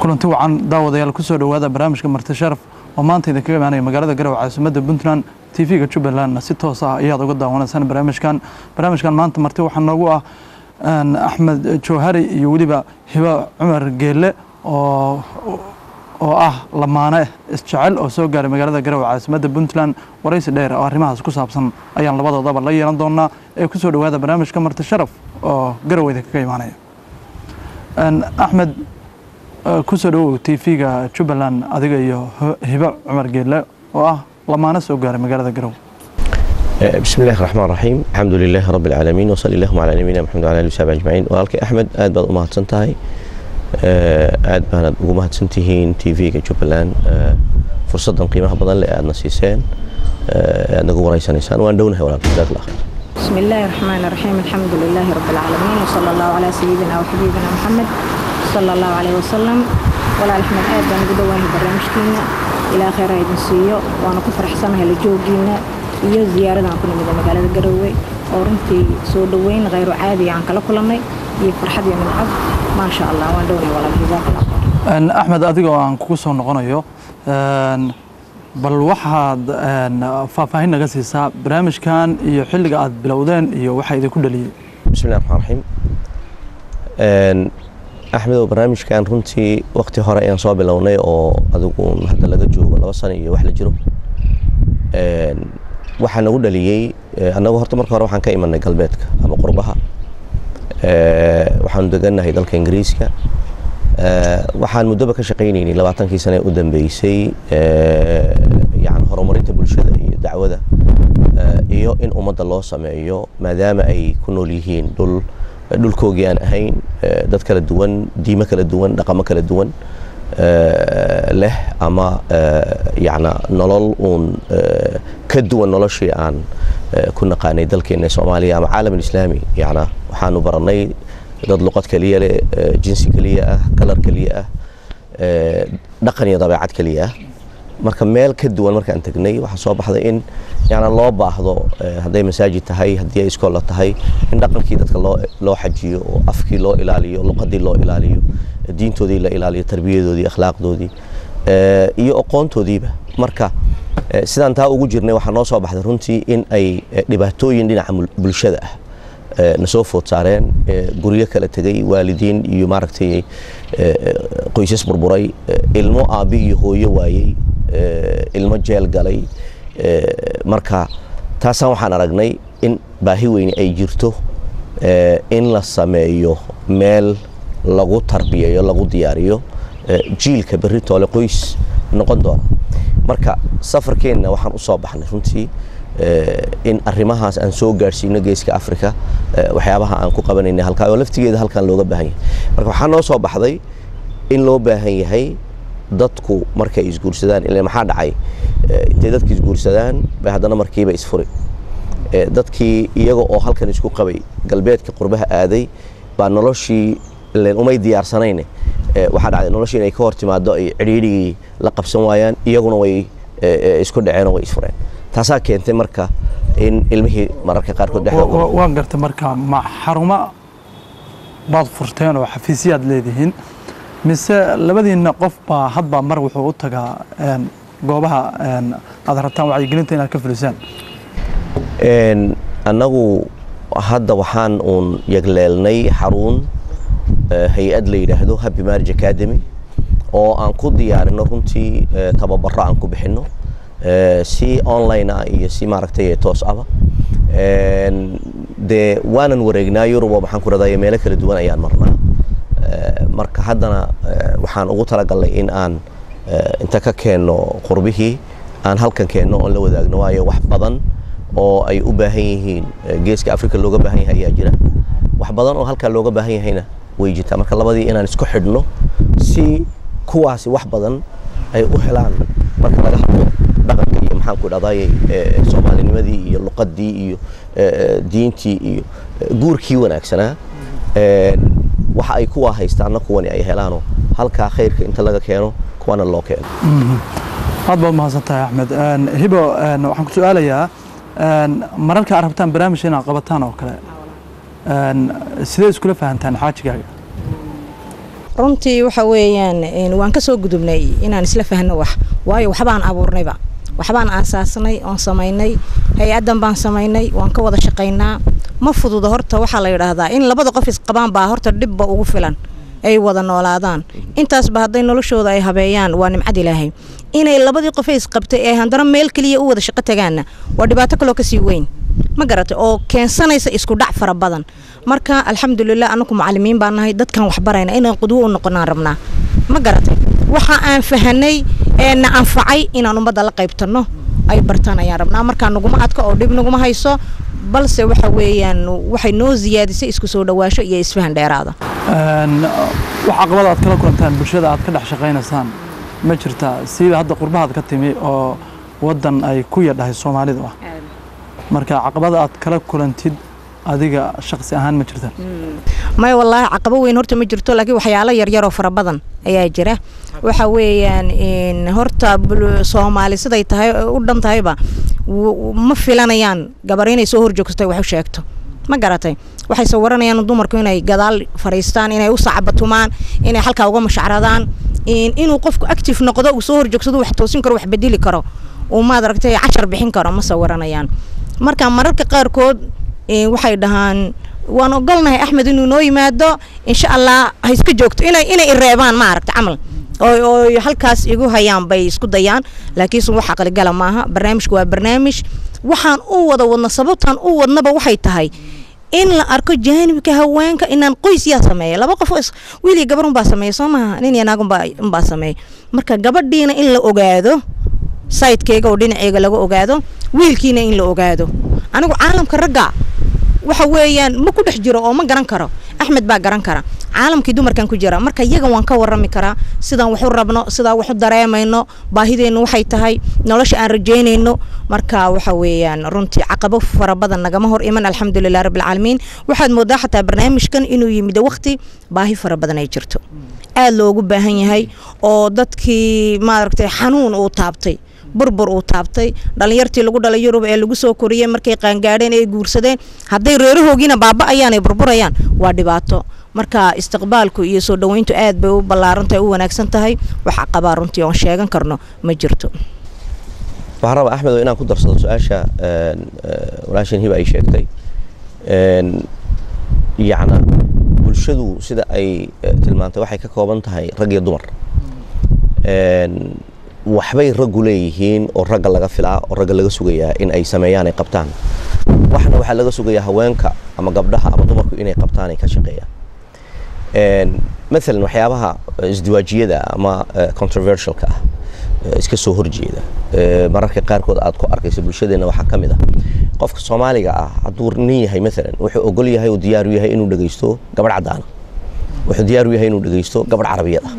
kulanti wacan daawadayaal kusoo dhowaada barnaamijka marti sharaf oo maanta idinkaga imaanaya magaalada garowe caasimadda puntland tv-ga jubbalandna si toos ah ayaad uga daawanaysaan barnaamijkan barnaamijkan maanta marti waxaa noogu ah axmed jowhari iyo weliba hiba cumar geelle oo oo ah lamaane isjecel oo soo gaaray magaalada garowe caasimadda puntland waraysi dheer oo arrimahaas ku saabsan ayaan labadoodaba la yeelan doonaa ee kusoo dhowaada barnaamijka marti sharaf oo garowe idinkaga imaanaya axmed kusoo dhawow t v-ga jubbaland adiga iyo hiba cumar geelle oo ah lamaano soo gaaray magaalada garowe بسم الله الرحمن الرحيم الحمد لله رب العالمين وصلى اللهم على نبينا محمد وعلى اله وصحبه اجمعين walaalkay axmed aad baad u mahadsan tahay aad baanad ugu mahadsan tihiin tv-ga jubbaland fursadan qiimaha badan leh aadna siiseen aad nagu waraysanaysaan waan dhownahay walaalkay jazaak allah khayr بسم الله الرحمن الرحيم الحمد لله رب العالمين وصلى الله على سيدنا وحبيبنا محمد صلى الله عليه وسلم ولا أحمد آد بان قدوان برنامجكينا إلى خير هيدن سيو وانا كفرح سنة لجوجينا iyo ziyaarada aan ku nimid magaalada garowe oo runtii soo dhoweyn khayru caadi aan kala kulannay iyo farxad iyo nimcad maasha allah waan dhownay walaal jazakallah khayr axmed adiga oo aan kugu soo noqonayo bal waxaad faahfaahin naga siisaa barnaamijkan iyo xilliga aad bilowdeen iyo waxaa idinku dhaliyey بسم الله الرحمن الرحيم axmed oo barnaamijkan runtii waqti hore ayaan soo bilownay oo adigu hadda laga joogo laba sano iyo wax la jiro waxaa nagu dhaliyey annagu horta marka hore waxaan ka imanay galbeedka ama qurbaha waxaanu degannahay dalka ingiriiska waxaan muddoba ka shaqaynaynay labaatankii sane u dambeysay yani horumarinta bulshada iyo dacwada iyo in ummadda loo sameeyo maadaama ay ku nool yihiin dhul dhulkoogii aan ahayn dad kala duwan diimo kala duwan dhaqamo kala duwan leh ama yana nolol uun ka duwan noloshii aan ku naqaanay dalkeena soomaaliya ama caalam alislaami yana waxaanu baranay dad luqad keliya leh jinsi keliya ah kalar keliya ah dhaqan iyo dabeecad keliya ah marka meel ka duwan markaan tegnay waxaa soo baxday in yana loo baahdo hadday masaajid tahay haddii ay iskoolla tahay in dhaqankii dadka loo loo xajiyo oo afkii loo ilaaliyo luqadii loo ilaaliyo diintoodii la ilaaliyo tarbiyadoodii akhlaaqdoodii iyo aqoontoodiiba marka sidaan taa ugu jirnay waxaa noo soo baxday runtii in ay dhibaatooyin dhinaca bulshada ah na soo food saareen guryo kala tegay waalidiin iyo maaragtay qoysas burburay ilmo aabbi iyo hooyo waayey ilmo jeel galay marka taasaan waxaan aragnay in baahi weyne ay jirto in la sameeyo meel lagu tarbiyayo lagu diyaariyo jiilka berri toole qoys noqon doona marka safarkeenna waxaan u soo baxnay runtii in arrimahaas aan soo gaadhsiino geeska africa waxyaabaha aan ku qabanayna halkaa oo laftigeeda halkan looga baahan yahay marka waxaa noo soo baxday in loo baahan yahay dadku markay isguursadaan ila maxaa dhacay intay dadki isguursadaan bay haddana markiiba isfuri dadkii iyaga oo halkan isku qabay galbeedka qurbaha aaday baa noloshii len umay diyaarsanayne waxaa dhacday noloshii inay ka hor timaado ay cidhiidhigii la qabsan waayaan iyaguna way isku dhaceen oo way isfureen taasaa keentay marka in ilmihii mararka qaarkood dhexdooda waan gartay marka ma xarumo baad furteen oo xafiisyaad leedihiin mise labadiinna qof baa hadbaa mar wuxuu u tagaa goobaha aad rabtaan wacyigelinta inaad ka fulisaan annagu hadda waxaan uun yagleelnay xaruun hay-ad la yidhaahdo happy marriage academy oo aan ku diyaarino runtii tababaro aan ku bixino si online ah iyo si maaragtay toos aba dee waanan wareegnaa yurubo maxaan ku radaya meelo kala duwan ayaan marnaa marka haddana waxaan ugu talagalnay in aan inta ka keenno qurbihii aan halkan keenno oon la wadaagno waayo wax badan oo ay u baahan yihiin geeska africa looga baahan yahay ayaa jira wax badan oo halkaa looga baahan yahayna way jirtaa marka labadii inaan isku xidhno si kuwaasi wax badan ay u helaan marka laga hadlo dhaqanka iyo maxaan ku dhadayay soomaalinimadii iyo luqadii iyo diintii iyo guurkii wanaagsanaa waxa ay kuwaa haystaanna kuwani ay helaanoo halkaa khayrka inta laga keeno kuwana loo keeno aad baad mahadsan tahay axmed hibo waxaan ku su-aalayaa mararka aad rabtaan barnaamijka inaad qabataan oo kale sidee iskula fahantaan xaajigaaga runtii waxa weeyaan waan ka soo gudubnay inaan isla fahno wax waayo waxbaan abuurnayba waxbaan aasaasnay oon samaynay hay-addan baan samaynay waan ka wada shaqaynaa ma fududa horta waxaa la yidhaahdaa in labada qof isqabaan baa horta dhibba ugu filan ay wada noolaadaan intaasba hadday noloshooda ay habeeyaan waa nimcad ilaahay inay labadii qofay isqabtay ee haddana meel keliya u wada shaqo tagaanna waa dhibaato kaloo kasii weyn ma garatay oo keensanaysa isku dhac fara badan marka alxamdulilah anaku macalimiin baan nahay dadkan waxbarayna inaan qudwo u noqonaan rabnaa ma garatay waxa aan fahanay ee na anfacay inaan ummadda la qaybtano ay bartaan ayaan rabnaa markaa naguma adka oo dhib naguma hayso balse waxa weeyaan waxay noo siyaadisay isku soo dhawaasho iyo isfahan dheeraada wax caqabada aad kala kulantaan bulshada aad ka dhex shaqaynaysaan ma jirtaa siiba hadda qurbahaad ka timi oo waddan ay ku yadhahay soomaalidu ah marka caqabada aad kala kulantid adiga shaqsi ahaan ma jirtaan may wallaahi caqabo weyn horta ma jirto laakiin waxyaalo yaryaroo fara badan ayaa jira waxa weeyaan horta soomaali siday tahay u dhan tahayba ma filanayaan gabar inay soo horjoogsatay wax u sheegto ma garatay waxay sawaranayaan dumarku inay gadaal fariistaan inay u sacabatumaan inay halkaa uga mashacradaan inuu qofku active noqdo uu soo horjoogsado wax toosin karo wax bedeli karo uu maad aragtay cashar bixin karo ma sawaranayaan marka mararka qaarkood waxay dhahaan waan ogolnahay axmed inuu noo yimaado insha allah ha iska joogto inay inay ireebaan ma aragta camal oo halkaas igu hayaan bay isku dayaan laakiinse wax aqligala maaha barnaamijku waa barnaamij waxaan u wada wadno sababtaan u wadnaba waxay tahay in la arko jaanibka haweenka inaan qoys yaa sameeya laba qof wiil iyo gabar unbaa sameeya soo maaha nin iyo naag unbaa sameeya marka gabadhiina in la ogaado sayidkeyga oo dhinaceyga laga ogaado wiilkiina in la ogaado anigu caalamka ragga waxa weeyaan ma ku dhex jiro oo ma garan karo axmed baa garan kara caalamkii dumarkan ku jira marka iyaga waan ka warami karaa sidaan waxu rabno sidaan waxu dareemayno baahideennu waxay tahay nolosha aan rajaynayno marka waxa weeyaan runtii caqabo fara badan nagama hor iman alxamdulilah rabbilcaalamiin waxaad moodaa xataa barnaamijkan inuu yimid waqti baahi fara badan ay jirto aad loogu baahan yahay oo dadkii maaragtay xanuun uu taabtay burbur uu taabtay dhalinyartii lagu dhalay yurub ee lagu soo koriyey markay qaangaadheen ee guursadeen hadday reerahoogiina baaba'ayaan ay burburayaan waa dhibaato marka istiqbaalku iyo soo dhoweyntu aad bay u ballaarantahay u wanaagsan tahay wax caqabaa runtii oon sheegan karno ma jirto waxaan rabaa axmedo inaan ku darsado su-aasha walaashan hiba ay sheegtay yacna bulshadu sida ay tilmaantay waxay ka kooban tahay rag iyo dumar waxbay raggu leeyihiin oo ragga laga filaa oo ragga laga sugayaa in ay sameeyaan ay qabtaan waxna waxaa laga sugayaa haweenka ama gabdhaha ama dumarku inay qabtaan ay ka shaqeeyaan maalan waxyaabaha isdiwaajiyada ama controversialka ah iska soo horjeeda mararka qaarkood aad ku arkayso bulshadeenna waxaa ka mid ah qofka soomaaliga ah hadduu nin yahay maalan wuxuu ogol yahay oo diyaaru yahay inuu dhegeysto gabadh caddaana wuxuu diyaaru yahay inuu dhegeysto gabadh carabiyad ah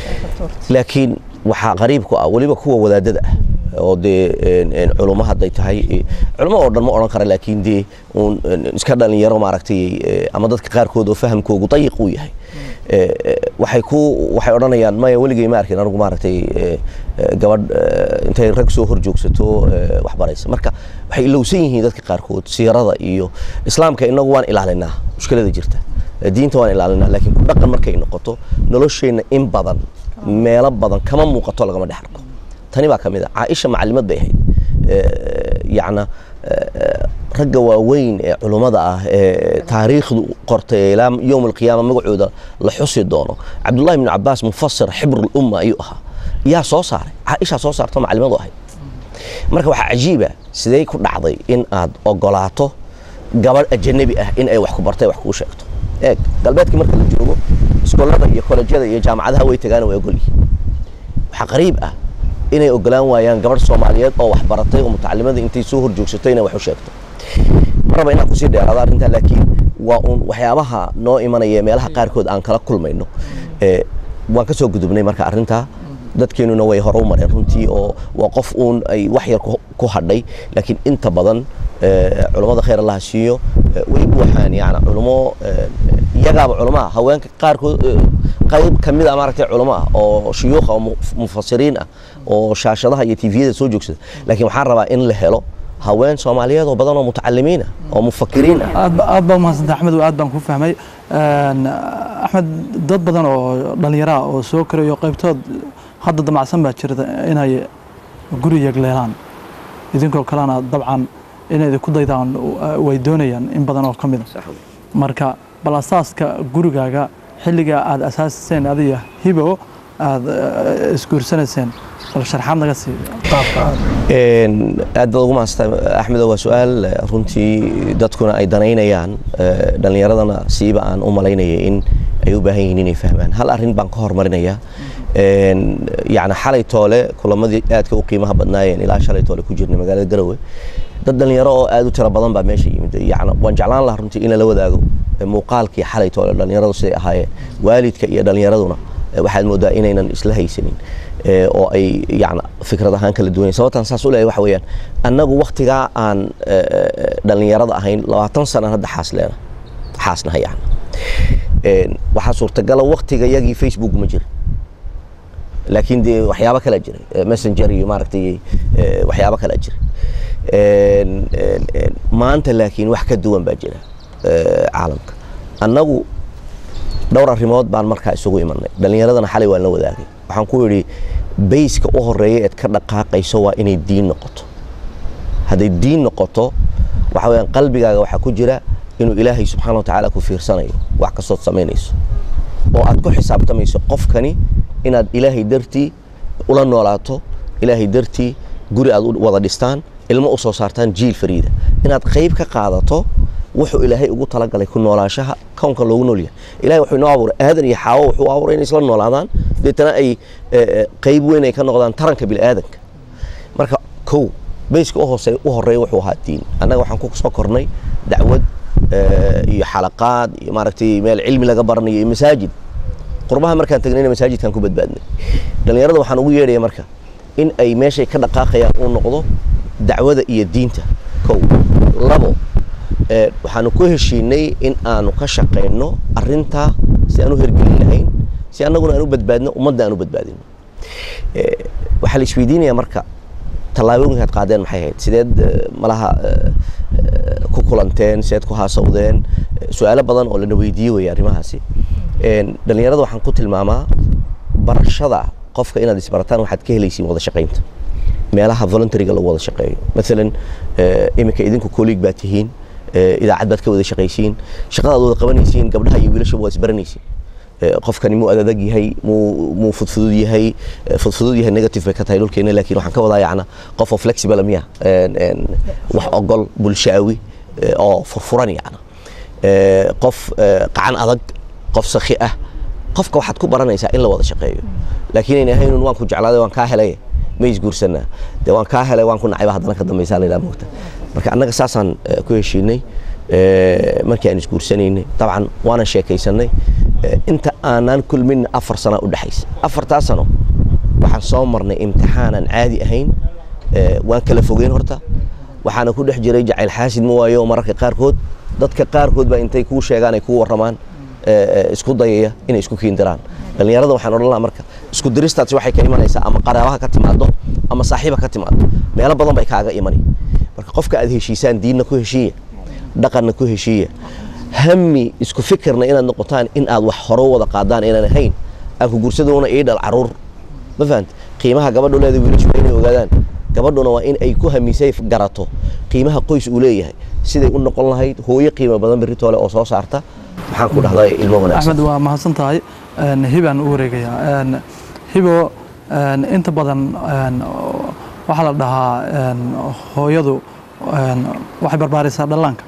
laakiin waxaa qariib ku ah weliba kuwa wadaadada ah oo dee culummo hadday tahay culummo oo dhan ma odhan kara laakiin dee uun iska dhalinyaro maaragtay ama dadka qaarkood oo fahamkoogu dayiq uu yahay waxay ku waxay odhanayaan maya weligay ma arkin anigu maaragtay gabadh intay rag soo hor joogsato wax baraysa marka waxay ilowsan yihiin dadka qaarkood siirada iyo islaamka inagu waan ilaalinaa mushkilada jirta diinta waan ilaalinaa laakiin ku dhaqan markay noqoto nolosheenna in badan meelo badan kama muuqato lagama dhex arko tani baa ka mid a caaisha macalimad bay ahayd yacna ragga waaweyn ee culummada ah ee taariikhdu qortay ilaa yowm alqiyaama magacooda la xusi doono cabdullahi ibnu cabaas mufasir xibru lumma ayuu ahaa yaa soo saaray caaishaa soo saarto macalimadu ahayd marka waxaa cajiiba sidee ku dhacday in aad ogolaato gabadh ajanabi ah in ay wax ku bartay wax kuu sheegto eeg galbeedkii marka la joogo iskoolada iyo kolejyada iyo jaamacadaha way tagaan way ogol yihiin waxaa qariib ah inay ogolaan waayaan gabadh soomaaliyeed oo wax baratay oo mutacalimada intay soo hor joogsato inay wax u sheegto maraba inaan kusii dheeraado arrintaa laakiin waa uun waxyaabaha noo imanaya meelaha qaarkood aan kala kulmayno waan ka soo gudubnay marka arrintaa dadkeenuna way hore u mareen runtii oo waa qof uun ay wax yar ku hadhay laakiin inta badan culummada khayr allaha siiyo way buuxaan yani culummo iyagaaba culumaa haweenka qaarkood qayb ka mid a maaragtay culamo ah oo shuyuukha oo mufasiriin ah oo shaashadaha iyo tviyada soo joogsada laakiin waxaan rabaa in la helo haween soomaaliyeed oo badan oo mutacalimiin ah oo mufakiriin ah aad ba- aad baa umahadsanta axmed aad baan ku fahmay axmed dad badan oo dhallinyaraha oo soo korayo qaybtood hadda damacsan baa jirta inay guri yegleelaan idinkoo kalena dabcan inay ku daydaan way doonayaan in badan oo ka mida marka bal asaaska gurigaaga xilligaa aada asaasiseen adiga hibo aada isguursanayseen bal sharxaad naga sii qaabka aad aad baad ugu maasta axmedo waa su-aal runtii dadkuna ay danaynayaan dhallinyaradana siiba aan u malaynaya in ay u baahan yihiin inay fahmaan hal arrin baan ka hormarinaya yani xalay toole kulamadii aadka u qiimaha badnaayeen ilaa shalay toole ku jirnay magaalada garowe dad dhallinyaro oo aad u tiro badan baa meesha yimid yani waan jeclaan lahaa runtii in lala wadaago muuqaalkii xalay toole dhallinyaradu siday ahaayeen waalidka iyo dhallinyaraduna waxaad moodaa inaynan isla haysanin oo ay yani fikrad ahaan kala duwanyahin sababtaan saas u leeyahay waxa weeyaan annagu waktigaa aan dhallinyarada ahayn labaatan sanaan hadda xaas leena xaasnaha yani waxaa suurtagala waktiga yagii facebook ma jira laakiin dee waxyaabo kalaa jiray messenger iyo maaragtay waxyaabo kalaa jira maanta laakiin wax ka duwan baa jira caalamka annagu dhowr arrimood baan markaa isugu imanay dhallinyaradana xalay waan la wadaagay waxaan ku yidhi bayska u horeeya eed ka dhaqaaqayso waa inay diin noqoto hadday diin noqoto waxa weyaan qalbigaaga waxaa ku jira inuu ilaahay subxaana wa tacaala ku fiirsanayo wax kastood samaynayso oo aad ku xisaabtamayso qofkani inaad ilaahay dartii ula noolaato ilaahay dartii guri aad wada dhistaan ilmo u soo saartaan jiil fariida inaad qayb ka qaadato wuxuu ilaahay ugu talagalay ku noolaashaha kownka loogu noolyahay ilahay wuxuu inoo abuuray aadan iyo xaawo wuxuu abuuray inay isla noolaadaan deetana ay qayb weyn ay ka noqdaan taranka bini'aadanka marka kow bayska uhoose u horeeya wuxuu ahaa diin annaga waxaan ku soo kornay dacwad iyo xalaqaad iyo maaragtay meel cilmi laga baranayo iyo masaajid qurbaha markaan tagnayna masaajidkaan ku badbaadnay dhallinyarada waxaan ugu yeedhaya marka in ay meeshay ka dhaqaaqayaan uu noqdo dacwada iyo diinta kow labo waxaanu ku heshiinay in aanu ka shaqayno arintaa si aan u hergelin lahayn si annaguna aan u badbaadno ummadda aan u badbaadino waxaa la isweydiinaya marka tallaabooyinkaad qaadeen maxay ahayd sideed malaha ku kulanteen sideed ku haasawdeen su-aalo badan oo lana weydiiye weeye arrimahaasi dhallinyarada waxaan ku tilmaamaa barashada qofka inaad isbarataan waxaad ka helaysiin wada shaqaynta meelaha voluntaryga lagu wada shaqeeyo maalan iminka idinku colleague baa tihiin idaacad baad ka wada shaqaysiin shaqada aad wada qabanaysiin gabdhaha iyo wiilashaba waad isbaranaysiin qofkani muu adadag yahay muu muu fudfudud yahay fudfudud yahay negative bay ka tahay dhulkeena laakiin waxaan ka wadaa yacna qof oo flexible miya wax ogol bulshaawi oo furfuran yacna qof qacan adag qof sakhi ah qofka waxaad ku baranaysaa in la wada shaqeeyo laakiin ayna ahaynun waan ku jeclaaday waan kaa helay ma isguursanaa dee waan kaa helay waan ku nacayba haddana ka dambaysaa laydhaha moogta marka annaga saasaan ku heshiinay markii aan isguursanaynay dabcan waanan sheekaysanay inta aanaan kulmin afar sana u dhexaysa afartaa sano waxaan soo marnay imtixaanan caadi ahayn waan kala fogeyn horta waxaana ku dhex jiray jacayl xaasid ma waayo mararka qaarkood dadka qaarkood baa intay kuu sheegaan ay kuu warramaan isku dayaya inay isku kiindiraan dhallinyarada waxaan odhan lahaa marka isku diristaasi waxay ka imanaysaa ama qaraabaha ka timaado ama saaxiiba ka timaado meelo badan bay kaaga imani marka qofka aad heshiisaan diinna ku heshiiya dhaqanna ku heshiiya hami isku fikirna inaad noqotaan in aad wax horo wada qaadaan inaan ahayn aan ku gursadoona ii dhal caruur ma fahanta qiimaha gabadhu leeda wiilashu inay ogaadaan gabadhuna waa in ay ku hamisay garato qiimaha qoys uu leeyahay siday u noqon lahayd hooyo qiimo badan beritoole oo soo saarta maxaan ku dhahday ilmo wanaagsan axmed waa mahadsan tahay hibaan u wareegayaa hibo inta badan waxaa la dhahaa hooyadu waxay barbaarisaa dhallaanka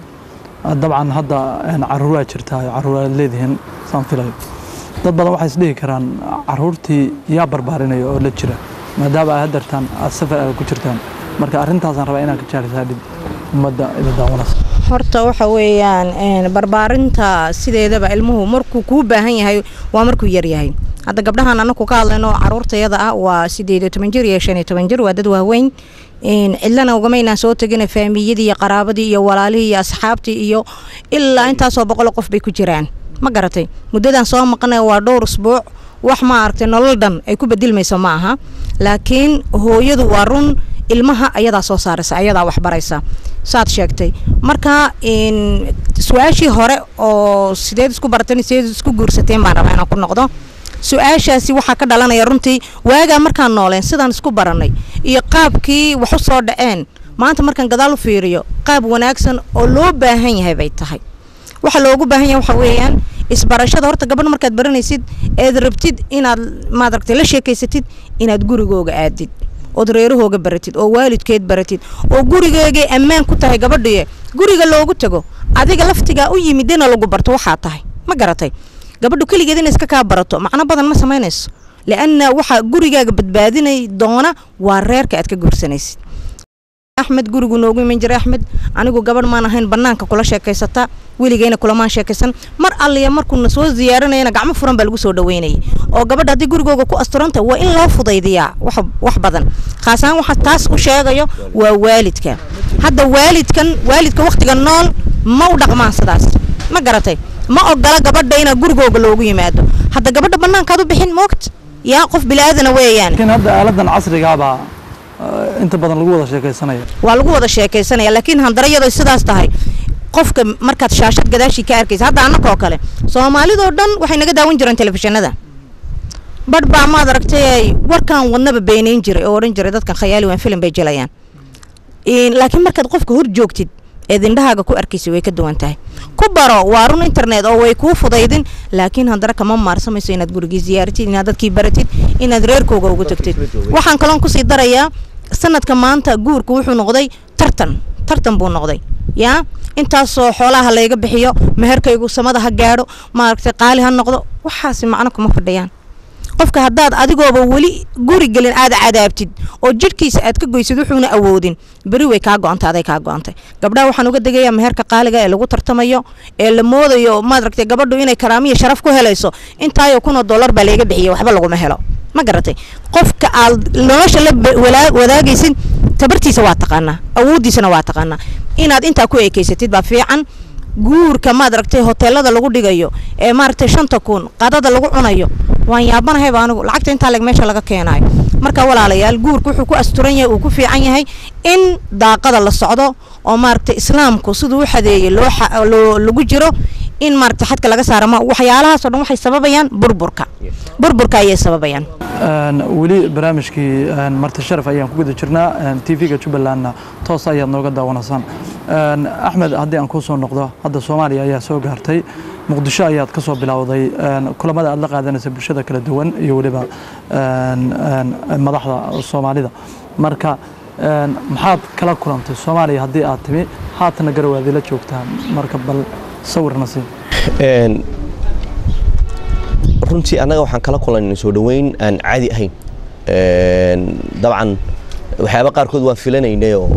dabcan hadda caruuraa jirtaa caruur aad leedihiin saan filayo dad badan waxay isdhihi karaan caruurtii yaa barbaarinaya oo la jira maadaama ay hadeertaan aad safar aad ku jirtaan marka arrintaasaan rabaa inaad ka jaarisaa dhib ummadda ida daawanaysa horta waxa weeyaan barbaarinta sideedaba ilmuhu markuu kuu baahan yahay waa markuu yar yahay hadda gabdhahan anaku ka hadlayno caruurtayada ah waa sideed iyo toban jir iyo shan iyo toban jir waa dad waaweyn cidlana ugamaynaan soo tegina faamiyadii iyo qaraabadii iyo walaalihii iyo asxaabtii iyo ilaa intaasoo boqol qof bay ku jiraan ma garatay muddadan soo maqnay waa dhowr usbuuc wax ma aragtay nolol dhan ay ku bedilmayso ma aha laakiin hooyadu waa run ilmaha ayadaa soo saaraysa ayadaa waxbaraysa saad sheegtay marka su-aashii hore oo sideed isku barateen sideed isku guursateen baan rabaa inaan ku noqdo su-aashaasi waxaa ka dhalanaya runtii waagaa markaan nooleen sidaan isku baranay iyo qaabkii wax u soo dhaceen maanta markaan gadaal u fiiriyo qaab wanaagsan oo loo baahan yahay bay tahay waxa loogu baahan yahay waxa weeyaan isbarashada horta gabadh markaad baranaysid eed rabtid inaad maadaragtay la sheekaysatid inaad gurigooga aadid ood reerahooga baratid oo waalidkeed baratid oo gurigeegay ammaan ku tahay gabadhiye guriga loogu tago adiga laftigaa u yimidena lagu barto waxaa tahay ma garatay gabadhu keligeed ina iska kaa barato macno badan ma samaynayso lianna waxaa gurigaaga badbaadinay doona waa reerka aad ka guursanaysid axmed gurigu noogu iman jiray axmed anigu gabadh maan ahayn banaanka kula sheekaysata weligeyna kulamaan sheekaysan mar alliya markuuna soo ziyaaranayana gacmo furan baa lagu soo dhaweynayay oo gabadha haddii gurigooga ku asturanta waa in loo fudaydiyaa wax wax badan khaas ahaan waxa taas u sheegayo waa waalidka hadda waalidkan waalidka wakhtiga nool ma u dhaqmaan sidaas ma garatay ma ogola gabadha inaa gurigooga loogu yimaado hadda gabadha banaankaad u bixin moogta yaa qof bilaaadana weeyaan laakiin hadda aaladan casrigaabaa inta badan lagu wada sheekaysanaya waa lagu wada sheekaysanaya laakiin handarayado sidaas tahay qofka markaad shaashad gadaashii ka arkaysa hadda annakoo kale soomaalidoo dhan waxay naga daawan jireen telefishinada badh baa maad aragtay warkan wadnaba beenayn jiray oo odhan jiray dadkan khayaali waan filim bay jelayaan laakiin markaad qofka hor joogtid eed indhahaaga ku arkaysa way ka duwan tahay ku baro waa run internet oo way kuu fudaydin laakiin haddana kama maarsamayso inaad gurigii ziyaaratid inaad dadkii baratid inaad reerkooga ugu tagtid waxaan kaloon kusii darayaa sanadka maanta guurka wuxuu noqday tartan tartan buu noqday yaa intaasoo xoolaha layga bixiyo meherkaygu samada ha gaadho maaragtay qaali ha noqdo waxaasi macno kuma fadhiyaan qofka haddaad adigooba weli guri gelin aad cadaabtid oo jidhkiisa aad ka goysid wuxuuna awoodin beri way kaa go-antay aday kaa go-antay gabdhaha waxaan uga degayaa meherka qaaliga ee lagu tartamayo ee la moodayo maaragtay gabadhu inay karaamiya sharaf ku helayso intaayoo kunoo dollar baa layga bixiya waxba laguma helo ma garatay qofka aad nolosha la wadaagaysid tabartiisa waa taqaanaa awooddiisana waa taqaanaa inaad intaa ku ekeysatid baa fiican guurka maad aragtay hoteelada lagu dhigayo ee maaragtay shanta kun qadada lagu cunayo waan yaabanahayba anigu lacagta intaa leg meesha laga keenaayo marka walaalayaal guurka wuxuu ku asturan yahay uu ku fiican yahay in daaqada la socdo oo maaragtay islaamku siduu u xadeeyey loo lagu jiro in maaragtay xadka laga saara ma waxyaalahaasoo dhan waxay sababayaan burburka burburka ayay sababayaan weli barnaamijkii marti sharaf ayaan ku guda jirnaa t v-ga jubbalandna toos ayaad nooga daawanaysaan axmed haddii aan kuu soo noqdo hadda soomaaliya ayaa soo gaartay muqdisho ayaad ka soo bilowday kulamada aad la qaadanaysa bulshada kala duwan iyo weliba madaxda soomaalida marka maxaad kala kulantay soomaaliya haddii aad timi haatana garawaadi la joogtaa marka bal sawirna sii runtii annaga waxaan kala kulanay soo dhoweyn aan caadi ahayn dabcan waxyaaba qaarkood waan filanaynay oo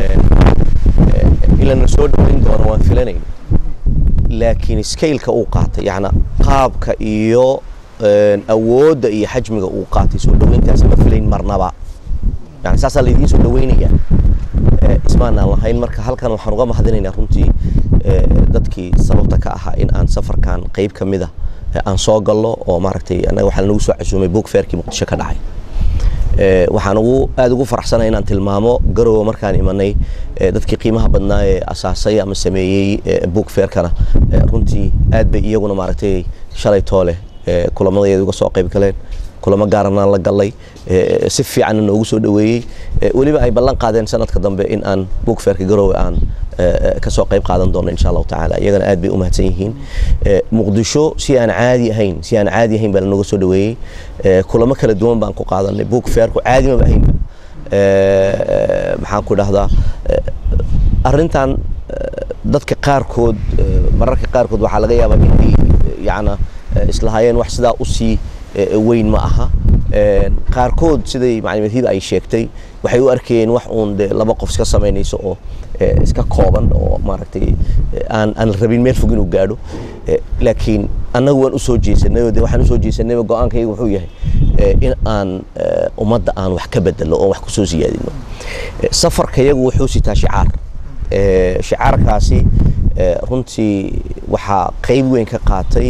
ilana soo dhoweyn doono waan filanayn laakiin scaileka uu qaatay yacna qaabka iyo awoodda iyo xajmiga uu qaatay soo dhoweyntaas ma filayn marnaba yani saasaa laydiin soo dhoweynayaa ismaanaan lahayn marka halkan waxaan uga mahadinaynaa runtii dadkii sababta ka ahaa in aan safarkan qayb ka mida aan soo gallo oo maaragtay annaga waxaa nagu soo casuumay book fairkii muqdisho ka dhacay waxaan ugu aada ugu faraxsanay inaan tilmaamo garowa markaan imanay dadkii qiimaha badnaa ee asaasay ama sameeyey book fairkana runtii aad bay iyaguna maaragtay shalay toole kulamadayeeda uga soo qayb galeen kulamo gaaranaan la gallay si fiicanna noogu soo dhoweeyey weliba ay ballan qaadeen sanadka dambe in aan book fairka garowe aan kasoo qayb qaadan doono insha allahu tacaala iyagana aad bay u mahadsan yihiin muqdisho si aan caadi ahayn si aan caadi ahayn baa lanoga soo dhoweeyey kulamo kala duwan baan ku qaadanay book fairku caadi maba ahaynba maxaan ku dhahdaa arrintan dadka qaarkood mararka qaarkood waxaa laga yaabaa inay yacna islahaayeen wax sidaa usii weyn ma aha qaarkood siday maclimadhiida ay sheegtay waxay u arkayeen wax uun de laba qof iska samaynayso oo iska kooban oo maaragtay aan aan rabin meel fog inuu gaadho laakiin annagu waan usoo jeesanay oo de waxaan usoo jeesanayba go-aankayga wuxuu yahay in aan ummadda aan wax ka bedelo oon wax kusoo siyaadino safarkayagu wuxuu sitaa shicaar shicaarkaasi runtii waxaa qayb weyn ka qaatay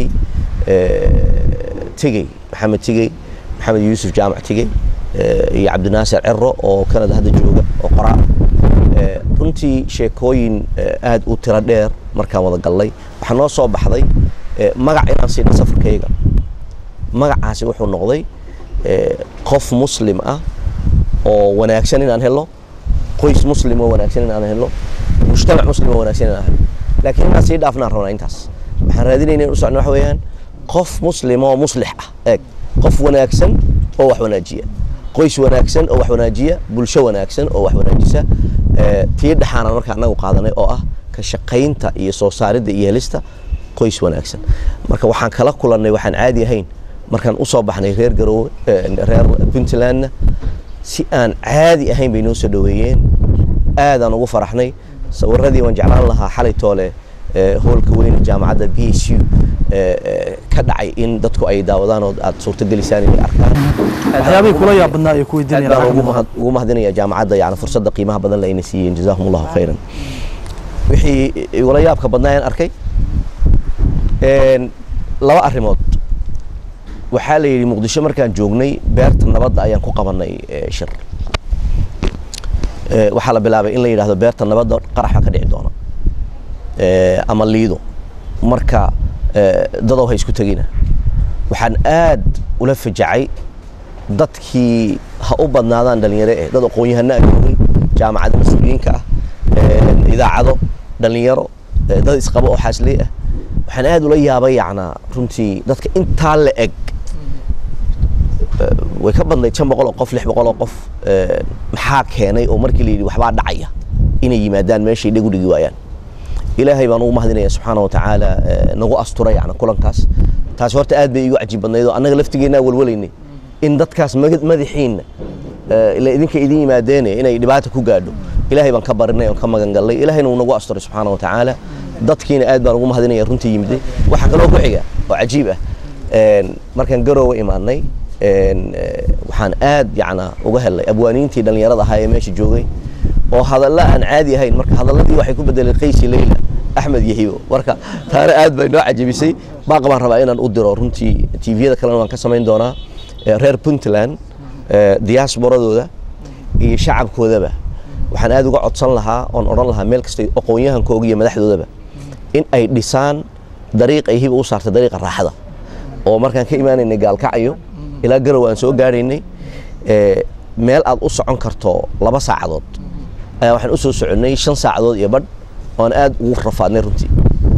tigey maxamed tigey maxamed yuusuf jaamac tigey iyo cabdinaasir cero oo canada hadda jooga oo qoraal runtii sheekooyin aad u tiro dheer markaan wada gallay waxaa noo soo baxday magac inaan siina safarkayga magacaasi wuxuu noqday qof muslim ah oo wanaagsan inaan helo qoys muslim oo wanaagsan inaan helo mujtamac muslim oo wanaagsan inaan helo laakiin inaan sii dhaafnaan rabnaa intaas waxaan raadinayna in u socno waxa weeyaan qof muslim oo muslix ah eeg qof wanaagsan oo wax wanaajiya qoys wanaagsan oo wax wanaajiya bulsho wanaagsan oo wax wanaajisa tii dhexaanaan markaa anagu qaadanay oo ah ka shaqaynta iyo soo saaridda iyo helista qoys wanaagsan marka waxaan kala kulannay waxaan caadi ahayn markaan usoo baxnay reer garowe reer puntlandna si aan caadi ahayn bay noo soo dhoweeyeen aadaan ugu faraxnay sawiradii waan jeclaan lahaa xalay toole hoolka weyne jaamacadda b s u ka dhacay in dadku ay daawadaan oo aad suurtagelisaan inay arkaan waxyaabihii kula yaab badnaa ay ku aad baan ugu weydiinayaan mahad- ugu mahadinaya jaamacadda yani fursadda qiimaha badan la ayna siiyeen jazaahum allahu khayran wixii igula yaabka badnaa aan arkay een, laba arrimood waxaa la yidhi muqdisho markaan joognay beerta nabadda ayaan ku qabanay eh, shir Eh, waxaa la bilaabay in la yidhaahdo beerta nabadda qarax baa ka dhici doona Eh, ama liido marka eh, dadow ha isku tegina waxaan aad ula fajacay dadkii ha u badnaadaan dhalinyaro eh dad aqoon-yahano ah joogay jaamacada mas-uuliyiinka ah eh, idaacado dhalinyaro eh, dad isqabo oo xaasley ah waxaan aad ula yaabay yacnaa runtii dadka intaa la eg way ka badnayd shan boqol oo qof lix boqol oo qof eh, maxaa keenay oo markii la yidhi waxbaa dhacaya inay yimaadaan meeshay dhegu dhigi waayaan ilaahay baan ugu mahadinaya subxaana wa tacaala eh, nagu astura yani kulankaas taas horta aad bay igu cajiib badnayd oo annaga laftigeennaa walwalaynay in dadkaas magad- madaxiinna eh, ila idinka idin yimaadeene inay dhibaata ku gaadho ilaahay baan ka barinay oon ka magan gallay ilaahayna uu nagu asturay subxaana wa tacaala dadkiina aad baan ugu mahadinaya runtii yimiday waxaa kaloo ku xiga oo cajiib ah een, markaan garoowe imaanay een, eh, waxaan aad yacna uga helay abwaaniintii dhallinyarada ahaa ee meesha joogay oo hadalla aan caadi ahayn marka hadalladii waxay ku bedeleen qaysi leyla axmed yahibo marka taana aad bay noo cajabisay baaqa baan rabaa inaan u diro runtii tviyada kalena waan ka samayn doonaa Eh, reer puntland eh, diasporadooda iyo shacabkoodaba waxaan aad uga codsan lahaa oon odhan lahaa meel kasta aqoon-yahankooga iyo madaxdoodaba in ay dhisaan dariiq ay hiba u saartay dariiqa raaxada oo markaan ka imaanaynay gaalkacyo ilaa garow aan soo gaaraynay eh, meel aad u socon karto laba saacadood ayaa waxaan u soo soconnay shan saacadood iyo badh oon aad ugu rafaadnay runtii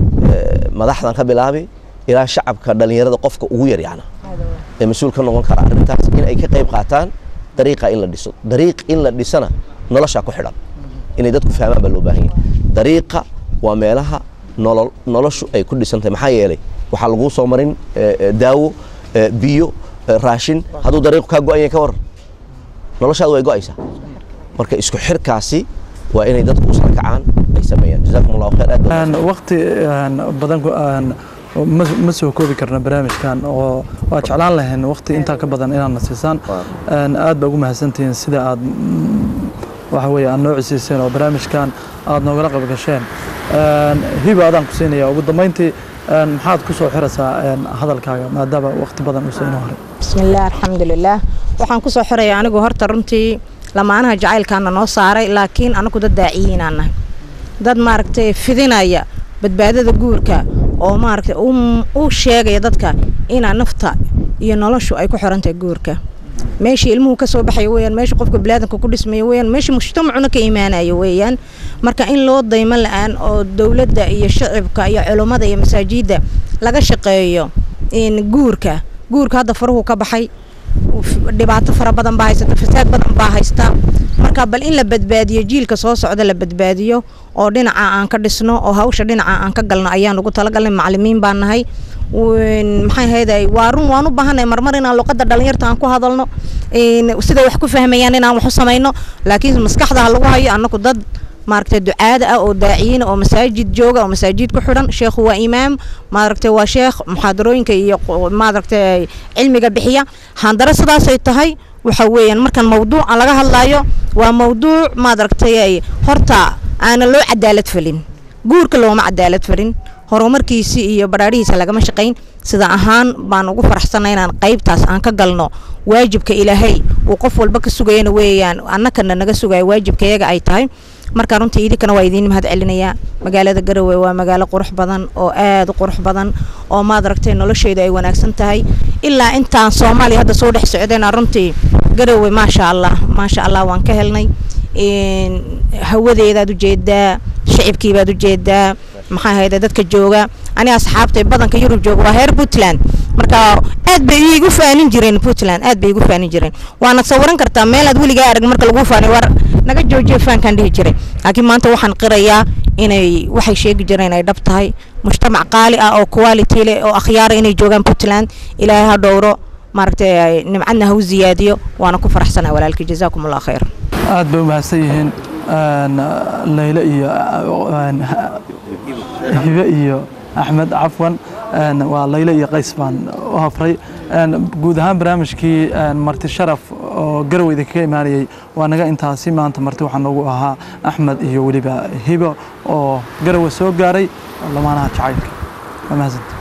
Eh, madaxdan ka bilaabi ilaa shacabka dhallinyarada qofka ugu yar yacna ee mas-uul ka noqon kara arrintaas in ay ka qayb qaataan dariiqa in la dhiso dariiq in la dhisana noloshaa ku xidhan inay dadku fahmaan baa loo baahan yahay dariiqa waa meelaha nolol noloshu ay ku dhisan tahay maxaa yeelay waxaa laguu soo marin eh, eh, daawo eh, biyo eh, raashin hadduu dariiqu kaa go-an yahay ka waran noloshaadu way go-aysaa marka isku xirkaasi waa inay dadku u sarkacaan ay sameeyaan jazaakum allahu khayr aad baa Een, waqti een, badan ku- een, ma ma soo koobi karna barnaamijkan oo waa jeclaan lahayn waqti intaa ka badan inaad na siisaan Een, aad baa ugu mahadsantihiin sida aad mm, waxa weeye aad noo cisiiseen oo barnaamijkan aad noogala qayb gasheen Een, hiba adaan ku siinaya ugu dambeyntii een, maxaad ku soo xiraysaa een, hadalkaaga maadaama waqti badan uusan inoo haray bismillaah alxamdulilaah waxaan kusoo xiraya anigu horta runtii lamaanaha jacaylkaana noo saaray laakiin anagu dad daaciyiinaan nahay dad maaragtay fidinaya badbaadada guurka oo maaragtay u- u sheegaya dadka inaa nafta iyo noloshu ay ku xirantahay guurka meeshii ilmuhu ka soo baxaya weeyaan meeshii qofka bilaadanka ku dhismaya weeyaan meeshii mujtamacuna ka imaanaya weeyaan marka in loo daymo la-aan oo dowladda iyo shacibka iyo culummada iyo masaajidda laga shaqeeyo in guurka guurka hadda faruhu ka baxay dhibaato fara badan baa haysata fasaad badan baa haysta marka bal in la badbaadiyo jiilka soo socda la badbaadiyo oo dhinaca aan ka dhisno oo hawsha dhinaca aan ka galno ayaan ugu talagalnay macalimiin baan nahay Een, maxay ahayday waa run waan u baahanay marmar inaan luqadda dhalinyarta aan ku hadalno een, siday wax ku fahmayaan inaan wax u samayno laakiin maskaxda ha lagu hayo annagu dad maaragtay ducaada ah oo daaciyiin oo masaajid jooga oo masaajid ku xidhan sheekhu waa imaam maaragtay waa sheekh muxaadarooyinka iyo qo- maaragtay cilmiga bixiya handare sidaasay tahay waxa weeyaan markan mawduuca laga hadlayo waa mawduuc maaragtay horta aanan loo cadaalad falin guurka looma cadaalad falin horumarkiisi iyo badhaadhihiisa lagama shaqayn sida ahaan baan ugu faraxsanay inaan qaybtaas aan ka galno waajibka ilaahay uu qof walba ka sugayana weeyaan annakana naga sugayo waajibkayaga ay tahay marka runtii idinkana waa idiin mahad celinayaa magaalada garowe waa magaalo qurux badan oo aada u qurux badan oo maad aragtay nolosheedu ay wanaagsan tahay ilaa intaan soomaaliya hadda soo dhex socdayna runtii garowe maasha allah maasha allah waan ka helnay hawadeedaad ujeedaa shicibkiibaad ujeedaa maxaa ahayde dadka jooga aniga asxaabtay badanka yurub jooga waa heer puntland marka aad bay igu faanin jireen puntland aad bay igu faanin jireen waana sawiran kartaa meelaad weligaa arag marka lagu faanay war naga joojiya faankaan dhihi jiray laakiin maanta waxaan qirayaa inay waxay sheegi jireen ay dhab tahay mujtamac qaali ah oo quality leh oo akhyaara inay joogaan puntland ilaahay ha dhowro maaragtay nimcadna ha u ziyaadiyo waana ku faraxsanaa walaalkii jazaakum allah khayr aad bay u mahadsan yihiin layle iyo hibe iyo axmed cafwan waa layle iyo qays baan u hafray guud ahaan barnaamijkii marti sharaf oo garowe idinkaga imaanayay waa naga intaasi maanta marti waxaa noogu ahaa axmed iyo weliba hibo oo garowe soo gaaray lamaanaha jacaylka waa mahadsanti